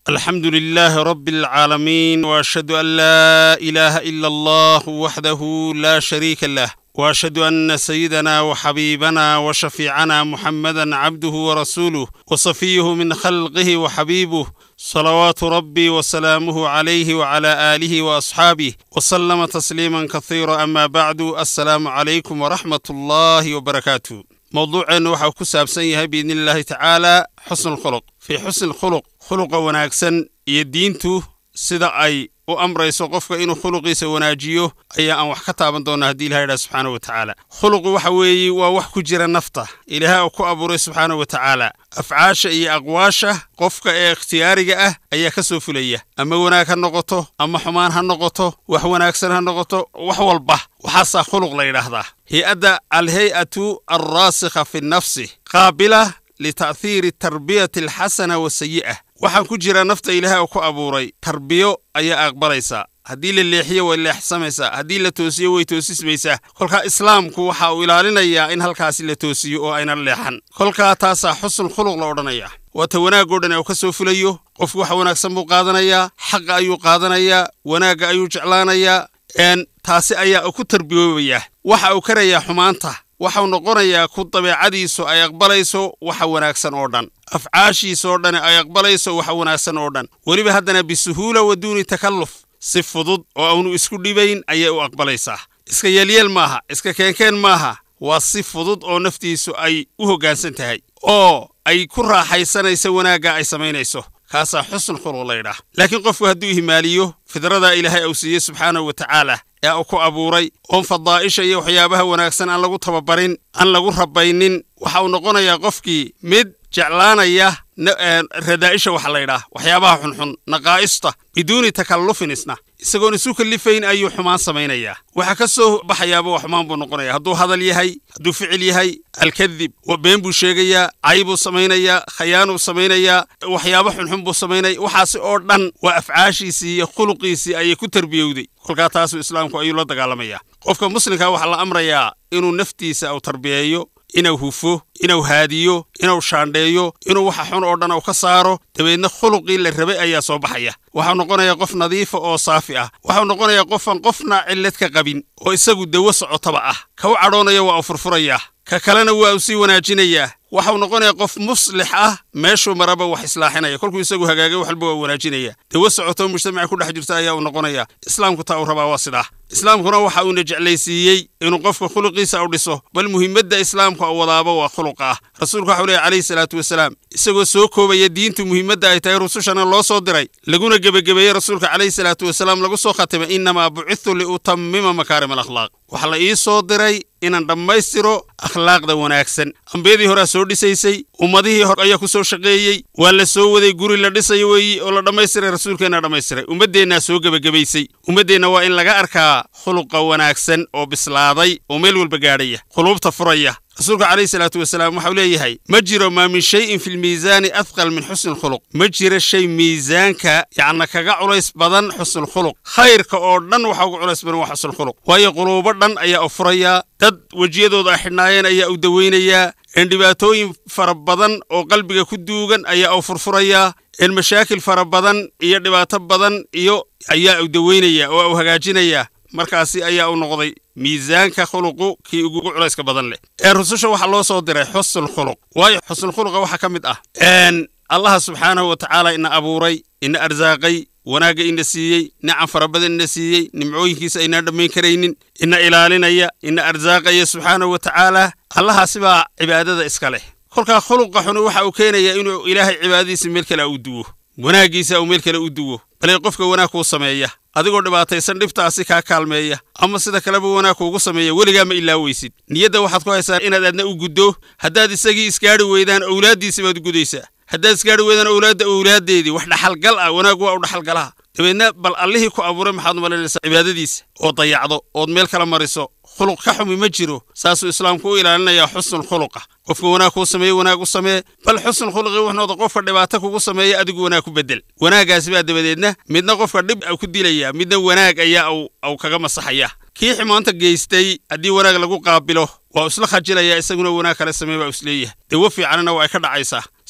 الحمد لله رب العالمين واشهد ان لا اله الا الله وحده لا شريك له واشهد ان سيدنا وحبيبنا وشفيعنا محمدا عبده ورسوله وصفيه من خلقه وحبيبه صلوات ربي وسلامه عليه وعلى اله واصحابه وسلم تسليما كثيرا اما بعد السلام عليكم ورحمه الله وبركاته mowduuceennu waxau ku saabsan yahay biidni illaahi tacaala xusnu lkhuluq fii xusni lkhuluq khuluqa wanaagsan iyo diintu sida ay u amrayso qofka inuu khuluqiisa wanaajiyo ayaa aan wax ka taaban doonna haddii ilaha idhaha subxaana wa tacaala khuluqu waxa weeye waa wax ku jira nafta ilaaha uu ku abuuray subxaana wa tacaala afcaasha iyo aqwaasha qofka ee ikhtiyaariga ah ayaa ka soo fulaya ama wanaag ha noqoto ama xumaan ha noqoto wax wanaagsan ha noqoto wax walba waxaasaa khuluq la yidhaahdaa hay-adda alhay-atu alraasikha fi nafsi qaabila lita'hiiri tarbiyati alxasana wasayi'ah waxaan ku jira nafta ilaahay uu ku abuuray tarbiyo ayaa aqbalaysaa haddii la leexiyo way leexsamaysaa haddii la toosiyo way toosismaysaa kolkaa islaamku waxa uu ilaalinayaa in halkaasi la toosiyo oo ayna leexan kolkaa taasaa xusn khuluq la odhanaya waata wanaagoo dhan uu ka soo fulayo qofku wax wanaagsan buu qaadanayaa xaqa ayuu qaadanayaa wanaagga ayuu jeclaanayaa n taasi ayaa uu ku tarbiyoobayaa waxa uu karayaa xumaanta waxau noqonayaa ku dabeecadiisu ay aqbalayso waxa wanaagsan oo dhan afcaashiisoo dhan ay aqbalayso waxa wanaagsan oo dhan weliba haddana bisuhuula wa duuni takalluf si fudud oo aanu isku dhibayn ayay u aqbalaysaa iska yeelyeel maaha iska keenkeen maaha waa si fudud oo naftiisu ay u hoggaansan tahay oo ay ku raaxaysanayso wanaagga ay samaynayso kaasaa xusn khuluq laydhaah laakiin qofku hadduu himaaliyo fidrada ilaahay uu siiyey subxaanahu wa tacaala ee uu ku abuuray oon fadaa'isha iyo waxyaabaha wanaagsan aan lagu tababarin aan lagu rabaynin waxa uu noqonayaa qofkii mid jeclaanaya radaa'isha waxa laydhaah waxyaabaha xunxun naqaa'ista biduuni takallufin isna isagoon isu kallifayn ayuu xumaan samaynayaa waxa ka soo baxayaaba wax xumaan buu noqonaya hadduu hadal yahay hadduu ficil yahay alkadib been buu sheegayaa cay buu samaynayaa khayaanuu samaynayaa waxyaabo xunxun buu samaynaya waxaasi oo dhan waa afcaashiisii iyo khuluqiisii ayay ku tarbiyowday kolkaa taasuu islaamku ayuu la dagaalamayaa qofka muslimka waxaa la amrayaa inuu naftiisa uu tarbiyeeyo inuu hufo inuu haadiyo inuu shaandheeyo inuu waxa xun oo dhan uu ka saaro dabeedna khuluqii la rabay ayaa soo baxaya waxau noqonayaa qof nadiifa oo saafi ah waxau noqonayaa qofaan qofna cillad ka qabin oo isagu dawo socotaba ah ka u cadhoonaya waa uu furfurayaa ka kalena waa uu sii wanaajinayaa waxau noqonayaa qof muslix ah meeshuu maraba wax islaaxinaya kolkuu isagu hagaagay waxalba waa wanaajinaya dawo socotoo mujtamaca ku dhex jirta ayaa uu noqonaya islaamku taa uu rabaa waa sidaa islaamkuna waxa uuna jeclaysiiyey inuu qofka khuluqiisa u dhiso bal muhiimadda islaamka u wadaaba waa khuluqa ah rasuulku waxau leehy calayhi salaatu wasalaam isagoo soo koobaya diintu muhiimadda ay tahay rusushana loo soo diray laguna gebagebeeyey rasuulka calayhi salaatu wasalaam lagu soo khatimay innamaa bucithu liutammima makaarim alakhlaaq waxaa la ii soo diray inaan dhammaystiro akhlaaqda wanaagsan ambiyadii horea soo dhisaysay ummadihii hor ayaa ku soo shaqeeyey waa la soo waday guri la dhisayo weeyi oo la dhammaystiray rasuulkeennaa dhammaystiray ummaddeennaa soo gebagebaysay ummaddeenna waa in laga arkaa khuluqa wanaagsan oo bislaaday oo meel walba gaadhaya quluubta furaya rasuulka calayhi salaatu wasalaam waxau leeyahay ma jiro maa min shayin fi lmiisaani athqal min xusni lkhuluq ma jiro shay miisaanka yacna kaga culays badan xusnulkhuluq khayrka oo dhan waxa uga culays badan waa xusnulkhuluq waayo quluubo dhan ayaa u furayaa dad wejiyadooda ay xidhnaayeen ayaa u dawaynayaa een dhibaatooyin fara badan oo qalbiga ku duugan ayaa u furfurayaa een mashaakil fara badan iyo dhibaato badan iyo ayaa u dawaynaya oo u hagaajinayaa markaasi ayaa u noqday miisaanka khuluqu kii ugu culayska badan leh ee rususha waxaa loo soo diray xusnulkhuluq waayo xusnulkhuluqa waxaa ka mid ah n allaha subxaanahu wa tacaala ina abuuray ina arsaaqay wanaagga ina siiyey nicam fara badan ina siiyey nimcooyinkiisa aynaan dhammayn karaynin ina ilaalinaya ina arsaaqaya subxaanahu wa tacaala allahaasi baa cibaadada iska leh kolkaa khuluqa xuni waxa uu keenayaa inuu ilaahay cibaadadiisa meel kale u duwo wanaaggiisa uu meel kale u duwo balee qofka wanaag kuu sameeya adigoo dhibaataysan dhibtaasi kaa kaalmeeya ama sida kaleba wanaag kuugu sameeya weligaa ma ilaaweysid niyadda waxaad ku haysaa inaad aadna u guddo haddaad isagii isgaadhi weydaan owlaaddiisi baad u gudaysaa haddaad isgaadhi weydaan owlaadda owlaaddeedii wax dhaxalgal ah wanaag waa u dhaxalgalaha dabeedna bal allihii ku abuuray maxaad umalaynaysaa cibaadadiisa oo dayacdo ood meel kala mariso khuluq ka xumi ma jiro saasuu islaamku u ilaalinayaa xusnul khuluqa qofka wanaag kuu sameeye wanaag u samee bal xusnul khuluqi wuxuu noqda qofka dhibaato kugu sameeya adigu wanaag ku bedel wanaaggaasi baa dabadeedna midna qofka dhib ku dilaya midna wanaag ayaa au kaga masaxaya kii xumaanta geystay haddii wanaag lagu qaabilo waa isla khajilaya isaguna wanaag kale samee baa isleeyahay dawo fiicanna waa ay ka dhacaysaa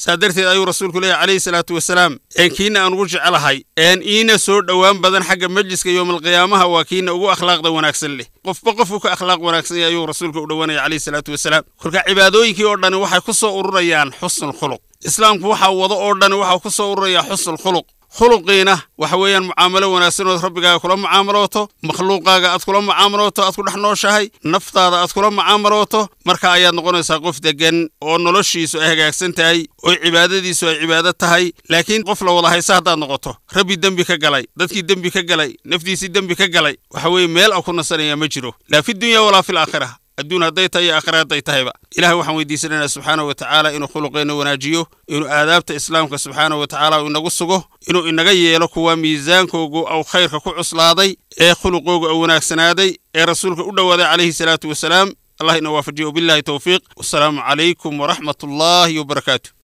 saa darteed ayuu rasuulku leeyahy calayhi salaatu wasalaam een kiina aan ugu jecelahay een iina soo dhowaan badan xagga majliska yowmalqiyaamaha waa kiina ugu akhlaaqda wanaagsan leh qofba qofuu ka akhlaaq wanaagsan yahay ayuu rasuulka u dhowanaya calayhi salaatu wasalaam kolka cibaadooyinkii oo dhani waxay ku soo ururayaan xusnul khuluq islaamku waxaa wado oo dhani waxaa ku soo ururayaa xusnul khuluq khuluqiina waxa weeyaan mucaamalo wanaagsan ood rabbigaaga kula mucaamalooto makhluuqaaga aad kula mucaamalooto aad ku dhex nooshahay naftaada aad kula mucaamalooto marka ayaad noqonaysaa qof deggan oo noloshiisu ay hagaagsan tahay oo cibaadadiisu ay cibaado tahay laakiin qof la wada haysa haddaad noqoto rabbi dembi ka galay dadkii dembi ka galay naftiisii dembi ka galay waxa weeye meel a ku nasanaya ma jiro laa fi dunya walaa fi laakhira adduun hadday tahay iyo aakhira hadday tahayba ilahay waxaan weydiisanaynaa subxaanahu wa tacaala inuu khuluqeenna wanaajiyo inuu aadaabta islaamka subxaanahu wa tacaala uu inagu sugo inuu inaga yeelo kuwa miisaankoogu au khayrka ku cuslaaday ee khuluqoogu au wanaagsanaaday ee rasuulka u dhowaaday calayhi salaatu wasalaam allah ina waafajiyo wabillahi towfiiq wasalaamu calaykum waraxmat ullaahi wabarakaatu